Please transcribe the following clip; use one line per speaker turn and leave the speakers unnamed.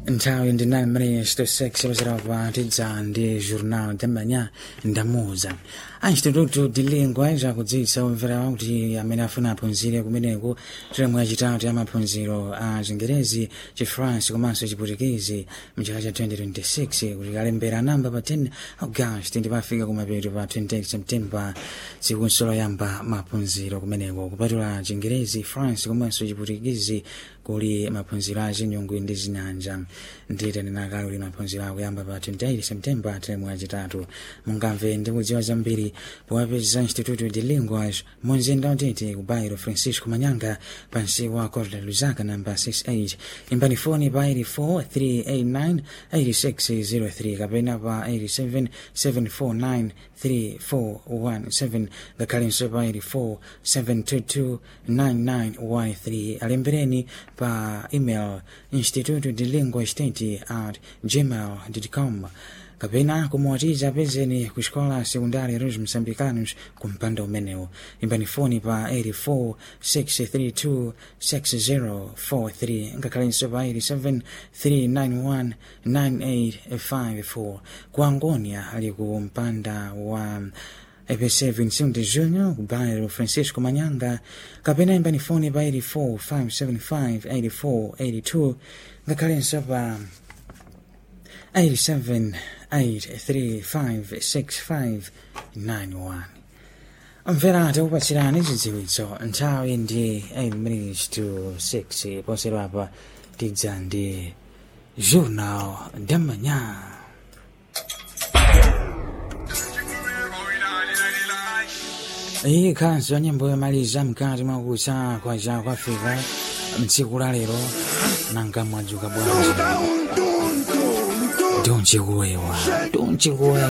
nthawi ndi 9 minutes to 6 wazira kupatidza ndi journal tamanya ndamuza anchitututu dilingwa zakudziwitsa omvera kuti amene afuna aphunzire kumeneko teremu yachitatu ya maphunziro a chingerezi chifrance komanso chiputikezi mchaka cha 2026 kuti kalembera namba pa 10 august ndi pafika kumapeto pa 28 september tsikunso loyamba maphunziro kumeneko kupatula chingerezi france komanso chiputikezi kuli maphunziro a chinyungu ndi zinyanja ndite ndinakali kuti maphunziro akuyamba pa 28 september teremu yachitatu mungamve ndi kudziwa zambiri powapeza instituto de linguas munzinda utete ku bairo francisco manyanga pansi wa corda luzaka namba 68 imbani foni pa 84 389 8603 kapena pa 87 749 3417 ngakhalenso pa 84 722 9913 alembereni pa email instituto de lingua state at gmail.com kapena kumuwatiza pezeni ku xikola sekundari Rose Moçambicanos ku mpanda umenewu imbani foni pa 84 632 6043 ngakhalenso pa 87 391 9854 ku Angonia ali ku mpanda wa EPC Vincent de Junior ku bairro Francisco Manyanga kapena imbani foni pa 84 575 84 82 ngakhalenso pa 87 8356591 mvera tikupatsirani zidziwitso nthawi ndi 8 minutes to 6 poserapa tidza ndi journal damanya iyi khanso ya nyimbo yomaliza mkati mwakusa kwa za kwafika mtsiku la lero nanga mwadzuka bwanji Don't you worry, don't you worry.